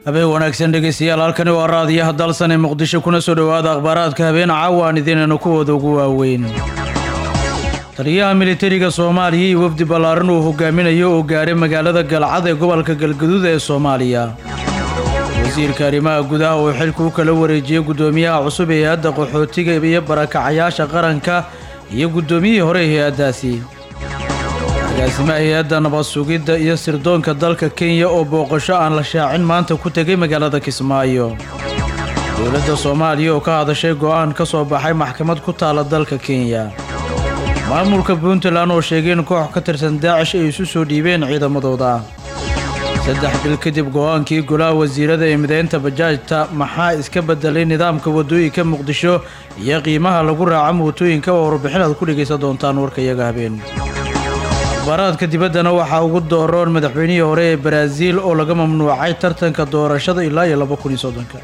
habeen wanaagsan dhegeystayaal halkani waa raadiyaha dalsan ee muqdisho kuna soo dhowaada akhbaaraadka habeen caawaan idinaynu kuwooda ugu waaweyn taliyaha militariga soomaaliya iyo wafdi ballaaran uu hogaaminayo oo gaaray magaalada galcad ee gobolka galgaduud ee soomaaliya wasiirka arrimaha gudaha oo xilka u kala wareejiyey guddoomiyaha cusub ee hay-adda qaxootiga iyo barakacayaasha qaranka iyo guddoomiyihii hore ee hay-addaasi agaasimaha hay-adda nabad sugidda iyo sirdoonka dalka kenya oo booqasho aan la shaacin maanta ku tegay magaalada kismaayo dowladda soomaaliya oo ka hadashay go'aan ka soo baxay maxkamad ku taala dalka kenya maamulka puntland oo sheegay in koox ka tirsan daacish ay isu soo dhiibeen ciidamadooda saddex bil kadib go'aankii golaha wasiirada ee mideynta bajaajta maxaa iska bedelay nidaamka waddooyinka muqdisho iyo qiimaha lagu raaco mootooyinka oo warbixin aad ku dhegaysan doontaan warka iyaga habeen akhbaaraadka dibaddana waxaa ugu dooroon madaxweynihii hore ee baraaziil oo laga mamnuucay tartanka doorashada ilaa iyo laba kun iyo soddonka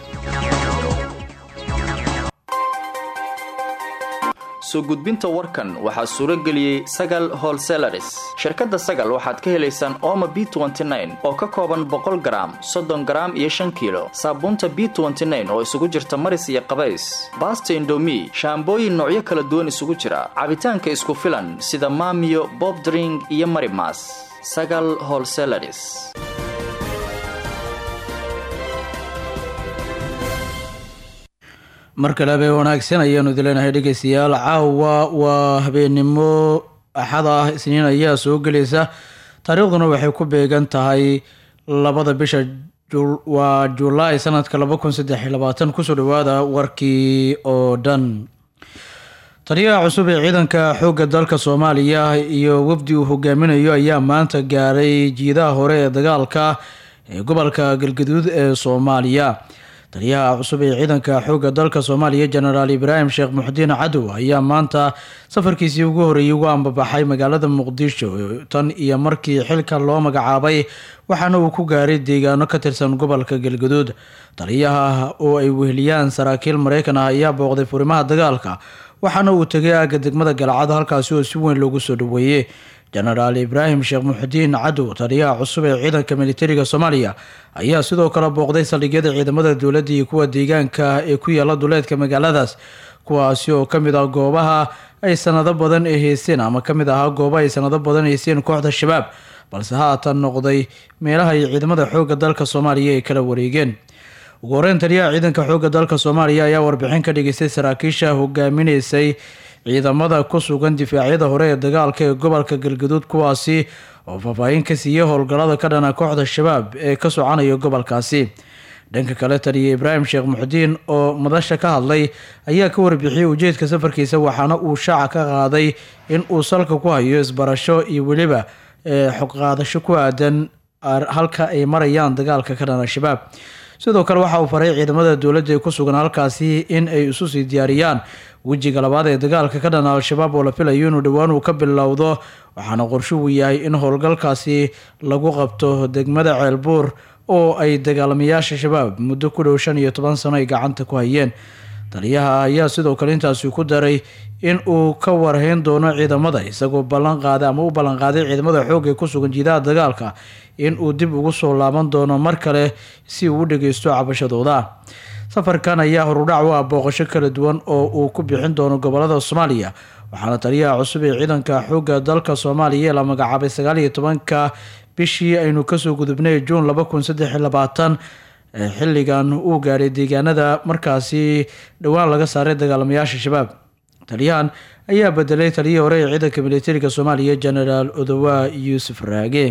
soo gudbinta warkan waxaa suuro geliyey sagal holselaris shirkadda sagal waxaad ka helaysaan ooma b oo ka kooban boqol garaam soddon garaam iyo shan kiilo saabuunta b oo isugu jirta maris iyo qabays baasta indomi shaambooyin noocyo kala duwan isugu jira cabitaanka isku filan sida maamiyo bobdring iyo marimas sagal holselaris mar kale habeen wanaagsan ayaanu idileenahay dhegeystayaal caawa waa habeennimo axad ah isniin ayaa soo gelaysa taariikhduna waxay ku beegan tahay labada bisha waa julaay sanadka laba kun saddex iyo labaatan kusoo dhawaada warkii oo dhan taliyaha cusub ee ciidanka xoogga dalka soomaaliya iyo wafdi uu hogaaminayo ayaa maanta gaaray jiidaha hore ee dagaalka ee gobolka galgaduud ee soomaaliya taliyaha cusub ee ciidanka xoogga dalka soomaaliya jenaraal ibraahim sheekh muxdiin cadow ayaa maanta safarkiisii ugu horreeyey ugu ambabaxay magaalada muqdisho tan iyo markii xilka loo magacaabay waxaana uu ku gaaray deegaano ka tirsan gobolka galgaduud taliyaha oo ay weheliyaan saraakiil mareykan ah ayaa booqday furimaha dagaalka waxaana uu tegay aagga degmada galcad halkaasi oo si weyn loogu soo dhaweeyey jenaraal ibraahim sheekh muxudiin cadow taliyaha cusub ee ciidanka militariga soomaaliya ayaa sidoo kale booqday saldhigyada ciidamada dowladda iyo kuwa deegaanka ee ku yaala duleedka magaaladaas kuwaasi oo ka mid ah goobaha ay sanado badan ay haysteen ama ka mid ahaa goobaha ay sanado badan haysteen kooxda shabaab balse haatan noqday meelaha ay ciidamada xoogga dalka soomaaliya ay kala wareegeen ugu horeyn taliyaha ciidanka xoogga dalka soomaaliya ayaa warbixin ka dhigaystay saraakiisha hogaaminaysay ciidamada ku sugan difaacyada hore ee dagaalka ee gobolka galgaduud kuwaasi oo faahfaahin ka siiyey howlgallada ka dhana kooxda shabaab ee ka soconaya gobolkaasi dhanka kale taliya ibraahim sheekh muxdiin oo madasha ka hadlay ayaa ka warbixiyey ujeedka safarkiisa waxaana uu shaaca ka qaaday in uu salka ku hayo isbarasho iyo weliba xoqaadasho ku aadan halka ay marayaan dagaalka ka dhana shabaab sidoo kale waxa uu faray ciidamada dowladda ee ku sugan halkaasi in ay isu sii diyaariyaan wejiga labaad ee dagaalka ka dhana al-shabaab oo la filayo inuu dhowaan uu ka bilowdo waxaana qorshuhu yahay in howlgalkaasi lagu qabto degmada ceelbuur oo ay dagaalamayaasha shabaab muddo ku dhow shan iyo toban sano ay gacanta ku hayeen taliyaha ayaa sidoo kale intaasi ku daray in uu ka warhayn doono ciidamada isagoo ballan qaaday ama u ballanqaaday ciidamada xoog ee ku sugan jiidaha dagaalka in uu dib ugu soo laaban doono mar kale si uu u dhageysto cabashadooda safarkan ayaa horudhac u ah booqasho kala duwan oo uu ku bixin doono gobolada soomaaliya waxaana taliyaha cusub ee ciidanka xoogga dalka soomaaliya ee la magacaabay sagaal iyo tobanka bishii aynu kasoo gudubnay juun laba kun saddex iyo labaatan xilligan uu gaaray deegaanada markaasi dhowaan laga saaray dagaalamayaasha shabaab taliyahan ayaa bedelay taliyihii hore ee ciidanka militariga soomaaliya genaraal odowa yuusuf raage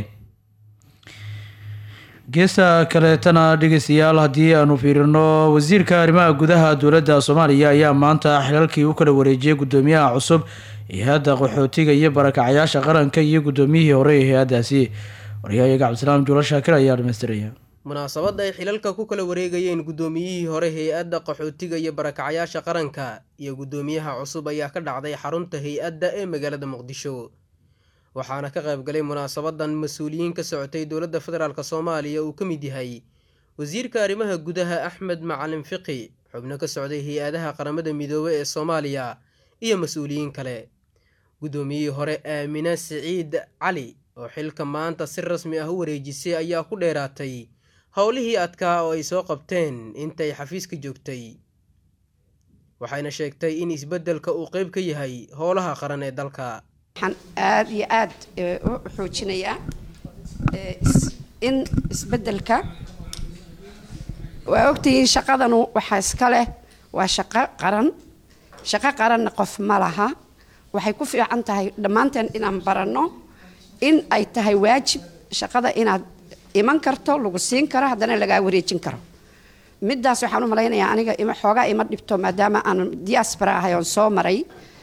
geesta kaleetana dhegeystayaal haddii aanu fiirino wasiirka arrimaha gudaha dowladda soomaaliya ayaa maanta xilalkii u kala wareejiyey guddoomiyaha cusub ee hay-adda qaxootiga iyo barakacayaasha qaranka iyo guddoomiyihii hore ee hay-addaasi waryahayaga cabdisalaam juulo shaakir ayaa dhamaystiraya munaasabadda ay xilalka ku kala wareegayeen guddoomiyihii hore hay-adda qaxootiga iyo barakacayaasha qaranka iyo guddoomiyaha cusub ayaa ka dhacday xarunta hay-adda ee magaalada muqdisho waxaana ka qaybgalay munaasabadan mas-uuliyiin ka socotay dowladda federaalk soomaaliya uu ka mid yahay wasiirka arrimaha gudaha axmed macalin fiqi xubno ka socday hay-adaha qaramada midoobe ee soomaaliya iyo mas-uuliyiin kale guddoomiyihii hore aamina siciid cali oo xilka maanta si rasmi ah u wareejisay ayaa ku dheeraatay howlihii adkaa oo ay soo qabteen intay xafiiska joogtay waxayna sheegtay in isbeddelka uu qeyb ka yahay howlaha qaran ee dalka waxaan aada iyo aada u xoojinayaa in isbeddelka waa ogtihiin shaqadanu waxaa iska leh waa shaqo qaran shaqo qaranna qof ma laha waxay ku fiican tahay dhammaanteen inaan baranno in ay tahay waajib shaqada inaad iman karto lagu siin karo haddana lagaa wareejin karo midaas waxaan u malaynayaa aniga xoogaa ima dhibto maadaama aan diaspora ahay oon soo maray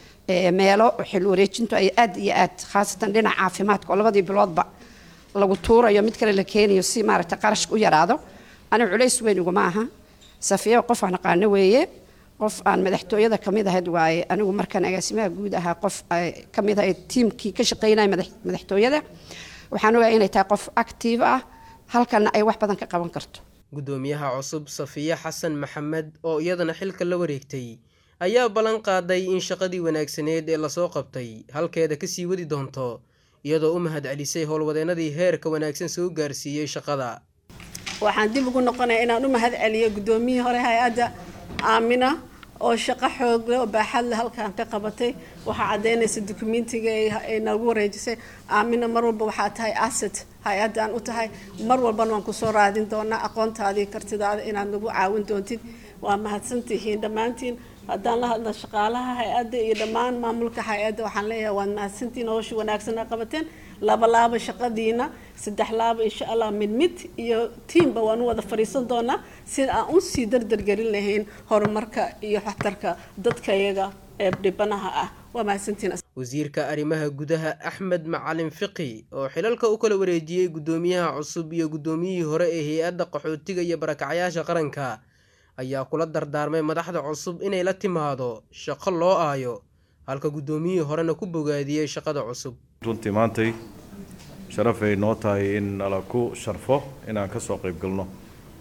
meelo xil wareejintu ay aad iyo aad khaasatan dhinaca caafimaadka oo labadii biloodba lagu tuurayo mid kale la keenayo si maaragta qarashka u yaraado aniga culays weyn iguma aha safiya qof aan aqaano weeye qof aan madaxtooyada kamid ahayd waaye anigu markaan agaasimaha guud ahaa qof kamid ahayd tiimkii ka shaqeynaya madaxtooyada waxaan ogahay inay tahay qof active ah halkana ay wax badan ka qaban karto guddoomiyaha cusub safiye xasan maxamed oo iyadana xilka la wareegtay ayaa ballan qaaday in shaqadii wanaagsaneed ee lasoo qabtay halkeeda kasii wadi doonto iyadoo u mahad celisay howlwadeennadii heerka wanaagsan soo gaarsiiyey shaqada waxaan dib ugu noqonaya inaan u mahad celiyo guddoomiyihii hore hay-adda aamina oo shaqo xoogle oo baaxadle halkaan ka qabatay waxaa caddaynaysa dukumentiga ay nagu wareejisay aamina mar walba waxaa tahay asset hay-addaan u tahay mar walbana waan kusoo raadin doonaa aqoontaadii kartidaada inaad nagu caawin doontid waa mahadsantihiin dhammaantiin haddaan la hadla shaqaalaha hay-adda iyo dhammaan maamulka hay-adda waxaan leeyahay waad mahadsantihiin howsha wanaagsan a qabateen laba laaba shaqadiina saddex laaba insha allah mid mid iyo tiimba waan u wada fadhiisan doonaa sida aan u sii dardargelin lahayn horumarka iyo waxtarka dadkayaga ee dhibanaha ah waa mahadsantihiin wasiirka arrimaha gudaha axmed macalin fiqi oo xilalka u kala wareejiyey guddoomiyaha cusub iyo guddoomiyihii hore ee hay-adda qaxootiga iyo barakacyaasha qaranka ayaa kula dardaarmay madaxda cusub inay la timaado shaqo loo aayo halka guddoomiyihii horena ku bogaadiyey shaqada cusub runtii maantay sharafay noo tahay in nala ku sharfo inaan ka soo qayb galno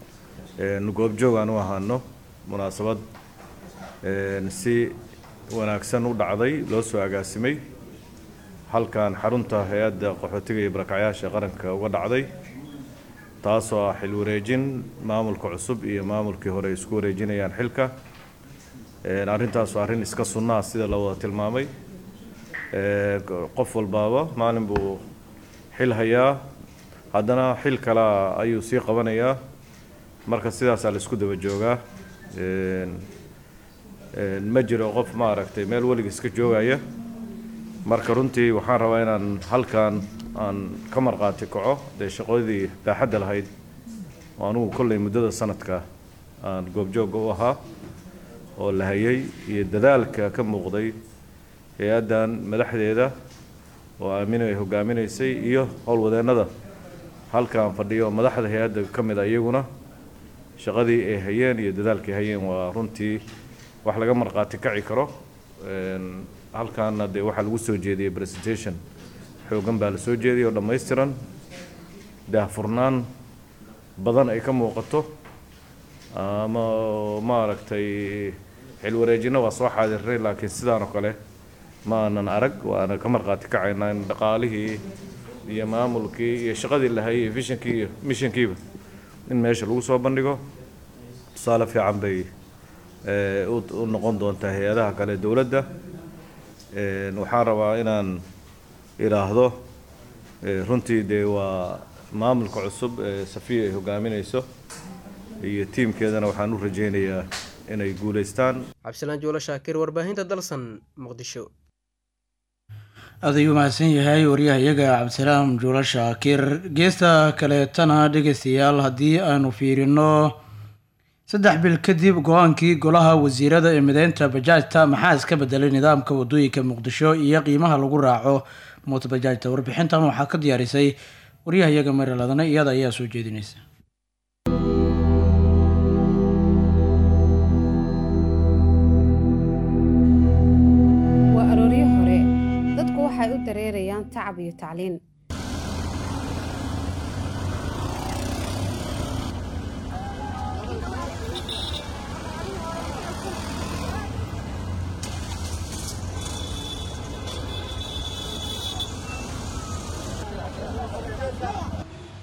goobjoog aan u ahaano munaasabad si wanaagsan u dhacday loo soo agaasimay halkan xarunta hay-adda qaxootiga iyo barakacyaasha qaranka uga dhacday taasoo ah xil wareejin maamulka cusub iyo maamulkii hore isku wareejinayaan xilka arrintaasoo arrin iska sunnaa sida la wada tilmaamay qof walbaaba maalin buu xil hayaa haddana xil kalea ayuu sii qabanayaa marka sidaasaa la isku daba joogaa ma jiro qof maaragtay meel weliga iska joogaya marka runtii waxaan rabaa inaan halkan aan ka marqaati kaco dee shaqadii baaxadda lahayd oo anugu kolley muddada sanadka aan goobjoogga u ahaa oo la hayay iyo dadaalka ka muuqday hay-addan madaxdeeda oo aamino ay hogaaminaysay iyo howlwadeennada halkaan fadhiyo madaxda hay-adda ka mid a iyaguna shaqadii ay hayeen iyo dadaalkay hayeen waa runtii wax laga marqaati kaci karo halkaana dee waxaa lagu soo jeediyey presentation xoogan baa la soo jeediyay oo dhammaystiran daahfurnaan badan ay ka muuqato ama maaragtay xilwareejinno waa soo xaadirnay laakiin sidaan oo kale ma aanan arag waana ka marqaati kacaynaa in dhaqaalihii iyo maamulkii iyo shaqadii la hayay vishonkii iyo missionkiiba in meesha lagu soo bandhigo tusaale fiican bay u noqon doontaa hay-adaha kale dowladda waxaan rabaa inaan idhaahdo runtii dee waa maamulka cusub ee safiya ay hogaaminayso iyo tiimkeedana waxaan u rajaynayaa inay guulaystaan cabdisalaan juulo shaakir warbaahinta dalsan muqdisho aad ayuu mahadsan yahay waryahayaga cabdisalaam juulo shaakir geesta kaleetana dhegeystayaal haddii aanu fiirino saddex bil kadib go-aankii golaha wasiirada ee mideynta bajaajta maxaa iska bedelay nidaamka wadooyinka muqdisho iyo qiimaha lagu raaco moota bajaajta warbixintan waxaa ka diyaarisay waryahayaga mariladana iyada ayaa soo jeedinaysa waa arooryo hore dadku waxay u dareerayaan tacab iyo tacliin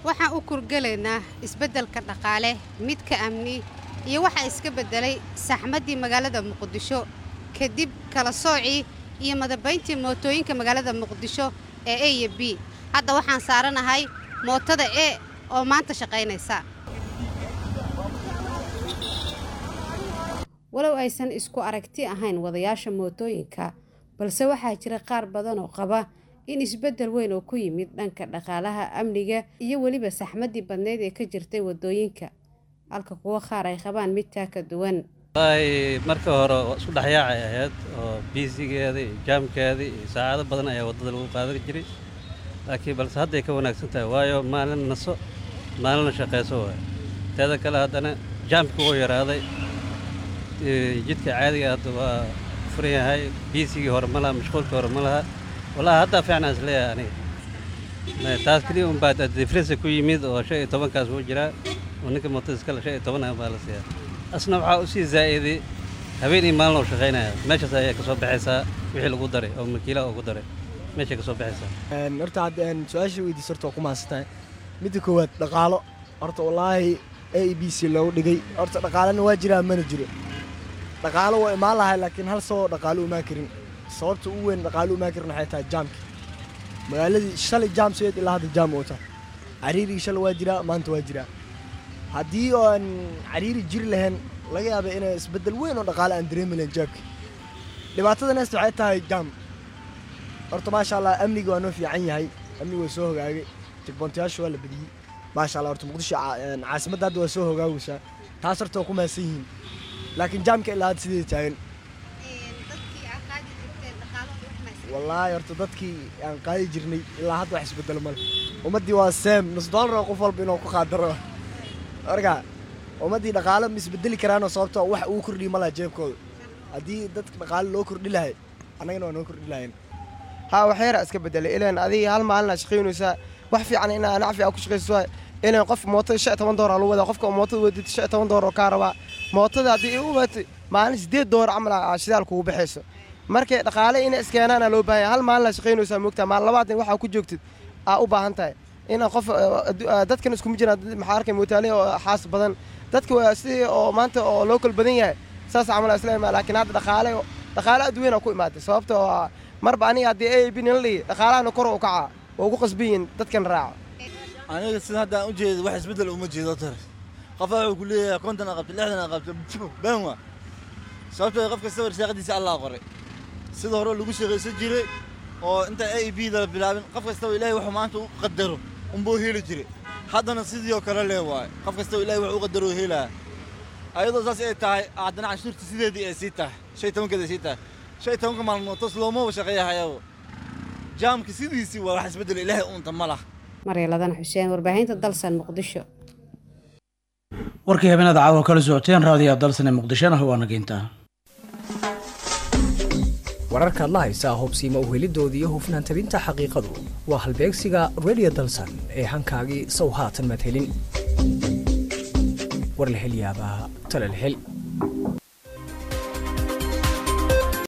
waxaan u kurgelaynaa isbeddelka dhaqaale midka amni iyo waxaa iska beddelay saxmaddii magaalada muqdisho kadib kala soocii iyo madabayntii mootooyinka magaalada muqdisho ee a iyo b hadda waxaan saaranahay mootada e oo maanta shaqaynaysa walow aysan isku aragti ahayn wadayaasha mootooyinka balse waxaa jira qaar badan oo qaba in isbeddel weyn oo ku yimid dhanka dhaqaalaha amniga iyo weliba saxmaddii badneyd ee ka jirtay waddooyinka halka kuwo qaar ay qabaan mid taa ka duwan wallaahi marka hore isku dhexyaacay ahayd oo biisigeeda iyo jaamkeeda iyo saacado badan ayaa waddada lagu qaadan jiray laakiin balse hadday ka wanaagsan tahay waayo maalin naso maalina shaqayso waay teeda kale haddana jaamka wuu yaraaday jidka caadiga hadda waa furan yahay biisigii hore ma laha mashquulkii hore ma laha wallaahi haddaa fiicnaa is leeyahay aniga taas keliya un baa difresa ku yimid oo shan iyo tobankaas wuu jiraa oo ninka mootada iskale shan iyo toban baa la siiyaa asna waxaa u sii zaa'iday habeen iyo maalin oo shaqaynaya meeshaas ayay ka soo baxaysaa wixii lagu daray oo makiilaha ugu daray meeshay ka soo baxaysaa horta hadda su-aasha weydiis horta waa ku mahadsantahay midda koowaad dhaqaalo horta wallaahi a b c loogu dhigay horta dhaqaalena waa jiraa mana jiro dhaqaalo waa imaan lahay laakiin hal saboo dhaqaalo umaan karin sababta ugu weyn dhaqaalo umaan karin waxay tahay jaamka magaaladii shalay jaam sideed ilaa hadda jaam oo tahay cariirigii shalay waa jiraa maanta waa jiraa haddii aan cariiri jiri lahayn laga yaaba inay isbeddel weyn oo dhaqaale aan dareemi lahayn jaamka dhibaatada neesta waxay tahay jaam horta maasha allah amniga waa noo fiican yahay amniga waa soo hogaagay jigboontayaasha waa la badiyey maasha allah horta muqdisho caasimadda hadda waa soo hogaagaysaa taas horta waa ku mahadsan yihiin laakiin jaamka ilaa hadda sidii taagan wallaahi horta dadkii aan qaadi jirnay ilaa hadda wax isbedelo male ummaddii waa seem nus doolar oo qof walba inuu ku qaadaro marka ummaddii dhaqaale ma isbedeli karaanoo sababto wax uu kordhiyi ma laha jeebkooda haddii dadka dhaqaale loo kordhi lahay annagana waa noo kordhi lahayn haa waxyara iska bedelay ilaan adiga hal maalina shaqaynaysaa wax fiican inaa nacfi aa ku shaqayso ilaan qof mootada shan toban doolar lagu wadaa qofka mootada wadid shan toban doolar oo kaa rabaa mootada haddii u waatay maalin sideed doolar camal aa shidaal kugu baxayso markay dhaqaale inay iskeenaana loo baahan hal maalin la shaqaynaysaa moogtaa maalin labaatan waxaa ku joogtid aa u baahan tahay inaa qof dadkan iskuma jiraan maxaa arkay mootaale oo xaas badan dadka waa sidii oo maanta oo loo kal badan yahay saas camal islaama laakiin hadda dhaqaale dhaqaale adduunyana ku imaaday sababta oo marba aniga haddii a b nala dhihi dhaqaalahana kor u kaca waa ugu qasban yihiin dadkan raaca aniga sida haddaan u jeedo wax isbeddel uma jeedo tar qofa wuxuu ku leeyahay konton aa qabta lixdan aa qabta been waa sababtoo qof kasta warsaaqadiisa allah qoray sida hore lagu shaqaysan jiray oo inta a b da la bilaabin qof kastaba ilaahay wuxuu maanta u qadaro unbuu heli jiray haddana sidii oo kale lee waaye qof kastaba ilahay wax u qadaro helaa ayadoo saas ay tahay haddana canshuurta sideedii ay sii tahay shan iyo tobankeed ay sii tahay shan iyo tobanka maalmood toos loomaba shaqeeyahayabo jaamka sidiisii waa wax isbeddel ilaahay uunta ma lah maryaladana xuseen warbaahinta dalsan muqdisho warkii habeenada caawa kala socoteen raadiyo dalsane muqdishona waa nageyntaa wararkaad la haysaa hubsiima uhelidooda iyo hufnaan tabinta xaqiiqadu waa halbeegsiga radio dalsan ee hankaagii sow haatan madhelin war la hel yaabaa tala la hel